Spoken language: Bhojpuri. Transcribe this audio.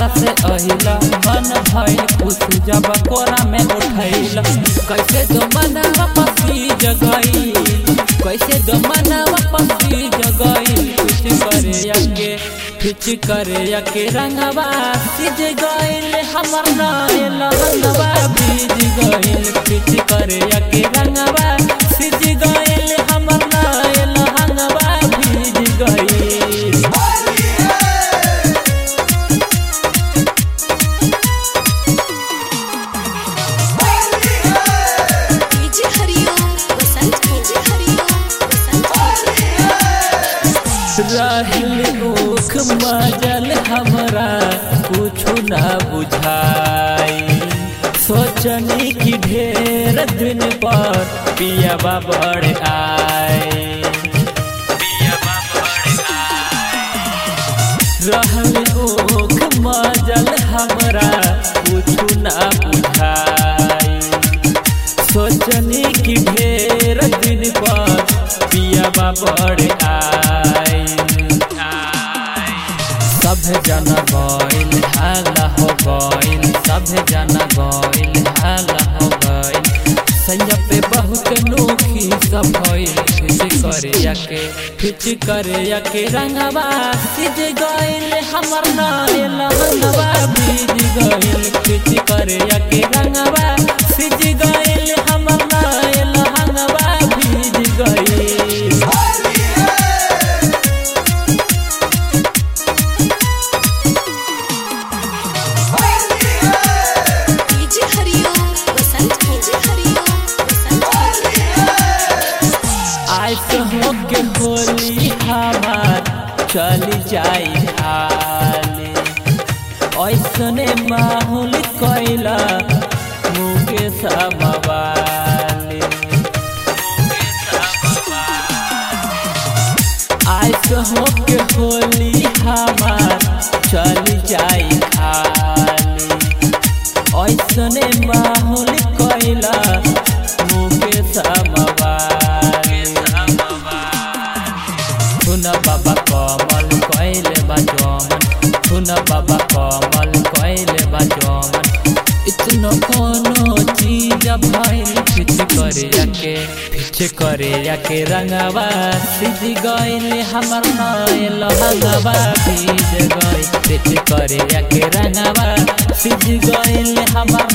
से अहिला मन भइल खुश जब कोरा में उठैला कैसे दो मनवा पसी जगई कैसे दो मनवा पसी जगई कुछ करे यके फिच करे यके रंगवा सिज गइल हमर नाय लहंगवा भीज गइल फिच करे यके रंगवा सिज गइल हमर नाय लहंगवा भीज गइल डीजे हरिओम बसंत डीजे हरिओम बसंत राहिल ओख मजल हमरा कुछु ना बुझाई सोचनी की ढेर दिन पर पियाबा बड़ आए रहल ओख मजल हमरा कुछु ना बुझाई सोचनी की ढेर दिन पर पियाबा बड़ आए सब जन गइल हाला हो गइल सब जन गइल हाला हो गइल सैया पे बहुत नोखी सब भइल फिच करे याके फिच करे याके रंगवा सिज गइल हमर नाय लहंगवा भीज गइल फिच करे याके रंगवा सिज गइल हमर नाय लहंगवा भीज गइल डीजे हरिओम बसंत डीजे हरिओम बसंत आज तो होके होली हमार चली जाई हाले ऐसने माहौल कैला मुके समवाले आज तो होके होली हमार चली जाई खाली ऐसने माहौल कैला मुके समवाले सुन बाबा कमल कैले बा जमन सुन बाबा कमल कैले बा जमन इतना कोनो चीज भइल फिच करे याके फिच करे याके रंगवा सिज गइल हमर नय लहंगवा भीज गइल फिच करे याके रंगवा सिज गइल हमर